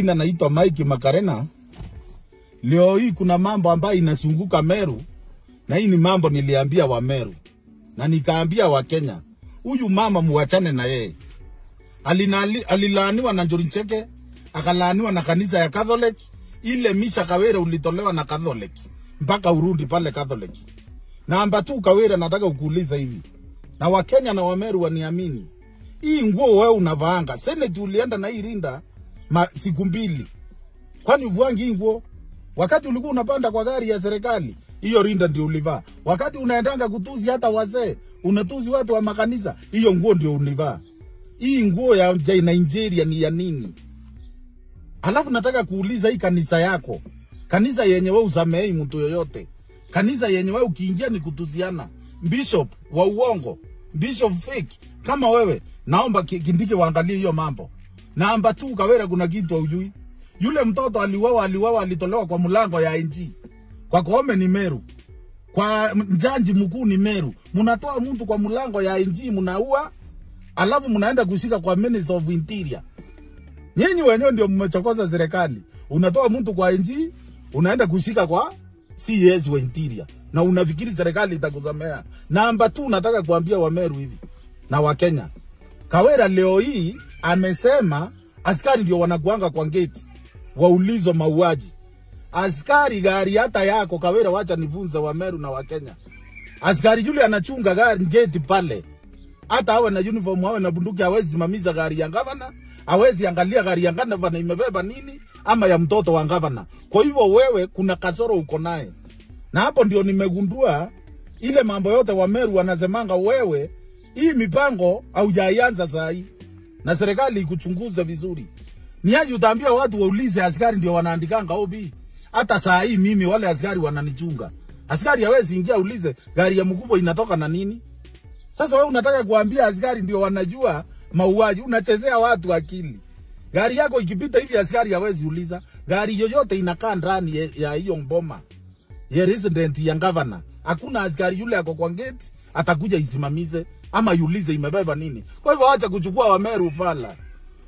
majina naitwa Mike Makarena. Leo hii kuna mambo ambayo inazunguka Meru, na hii ni mambo niliambia wa Meru na nikaambia wa Kenya, huyu mama muachane na yeye. Alinali- Alilaaniwa na Njuri Ncheke, akalaaniwa na kanisa ya Catholic. Ile Misha Kawere ulitolewa na Catholic mpaka Urundi pale Catholic. Namba tu Kawere, nataka ukuuliza hivi, na Wakenya na Wameru waniamini, hii nguo wewe unavaanga, seneti ulienda na hii rinda ma, siku mbili, kwani uvuangi hii nguo? Wakati ulikuwa unapanda kwa gari ya serikali, hiyo rinda ndio ulivaa. Wakati unaendanga kutuzi hata wazee, unatuzi watu wa makanisa, hiyo nguo ndio ulivaa. Hii nguo ya ja- Nigeria ni ya nini? Alafu nataka kuuliza hii kanisa yako, kanisa yenye wewe usamehei mtu yoyote, kanisa yenye wewe ukiingia ni kutuziana, bishop wa uongo, bishop fake kama wewe, naomba Ki- Kindiki waangalie hiyo mambo. Namba tu Kawere, kuna kitu haujui. Yule mtoto aliuawa, aliuawa, alitolewa kwa mlango ya NG. Kwa Koome ni Meru, kwa mjanji mkuu ni Meru. Mnatoa mtu kwa mlango ya NG, mnaua, alafu mnaenda kushika kwa Minister of Interior. Nyinyi wenyewe ndio mmechokoza serikali. Unatoa mtu kwa NG, unaenda kushika kwa CS wa Interior na unafikiri serikali itakusamea. Namba tu nataka kuambia Wameru hivi na Wakenya, Kawera leo hii amesema askari ndio wanakuanga kwa gate waulizwa mauaji. Askari gari hata yako Kawera, wacha nivunze Wameru na Wakenya. Askari yule anachunga gari gate pale, hata awe na uniform awe na bunduki, hawezi simamiza gari ya gavana, hawezi angalia gari ya gavana imebeba nini ama ya mtoto wa gavana. Kwa hivyo wewe, kuna kasoro uko naye, na hapo ndio nimegundua ile mambo yote Wameru wanasemanga wewe, hii mipango haujaianza saa hii na serikali ikuchunguze vizuri. Ni aje utaambia watu waulize askari ndio wanaandikanga OB. Hata saa hii mimi wale askari wananichunga. Askari hawezi ingia ulize gari ya mkubwa inatoka na nini. Sasa wewe unataka kuambia askari ndio wanajua mauaji, unachezea watu akili. Gari yako ikipita hivi askari hawezi uliza. Gari yoyote inakaa ndani ya- ya hiyo mboma ya resident ya governor. Hakuna askari yule ako kwa gate atakuja isimamize ama iulize imebeba nini. Kwa hivyo acha kuchukua Wameru fala.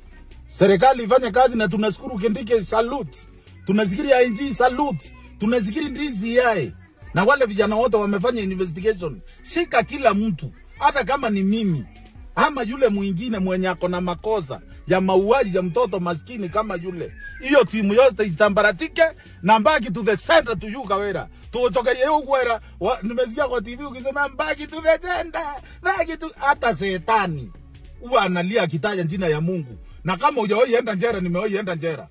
Serikali ifanye kazi na tunashukuru Kindiki, salute. Tunazikiri ING, salute. Tunazikiri DCI na wale vijana wote wamefanya investigation. Shika kila mtu, hata kama ni mimi ama yule mwingine mwenye ako na makosa ya mauaji ya mtoto maskini kama yule. Hiyo timu yote itambaratike na mbaki to the center to you Kawera. Tuochokerie hiyo kwera. Wa- Nimesikia kwa TV ukisema mbaki to the center. Mbaki to hata setani huwa analia akitaja jina ya Mungu. Na kama hujawahi enda njera, nimewahi enda njera.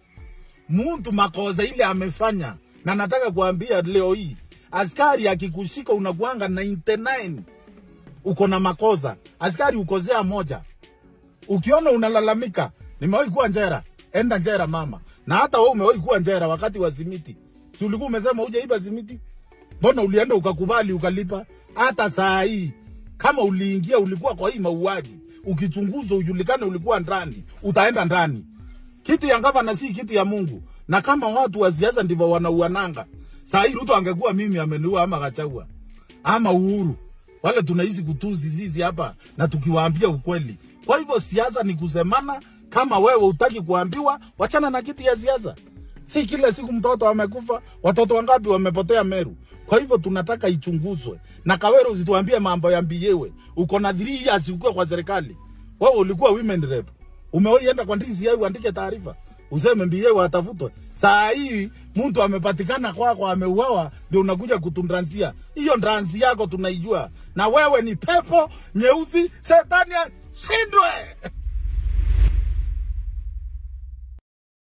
Mtu makosa ile amefanya, na nataka kuambia leo hii, askari akikushika unakuanga 99 uko na makosa. Askari ukosea moja, ukiona unalalamika, nimewahi kuwa njera, enda njera mama. Na hata wewe umewahi kuwa njera wakati wa simiti, si ulikuwa umesema hujaiba simiti? Mbona ulienda ukakubali ukalipa? Hata saa hii kama uliingia ulikuwa kwa hii mauaji, ukichunguzwa ujulikane ulikuwa ndani, utaenda ndani. Kiti ya gavana si kiti ya Mungu, na kama watu wa siasa ndivyo wanauananga, saa hii Ruto angekuwa mimi ameniua ama Gachagua ama Uhuru, wale tunaishi kutuzi sisi hapa na tukiwaambia ukweli. Kwa hivyo siasa ni kusemana. Kama wewe utaki kuambiwa, wachana na kiti ya siasa. Si kila siku mtoto amekufa, watoto wangapi wamepotea Meru. Kwa hivyo tunataka ichunguzwe, na Kawere usituambie mambo ya mbiyewe. Uko na 3 years ukiwa kwa serikali, wewe ulikuwa women rep, umewahi enda kwa DCI uandike taarifa useme mbiyewe atafutwe. Saa hii mtu amepatikana kwako ameuawa, ndio unakuja kutundransia. Hiyo ndransi yako tunaijua, na wewe ni pepo nyeusi, shetani ashindwe.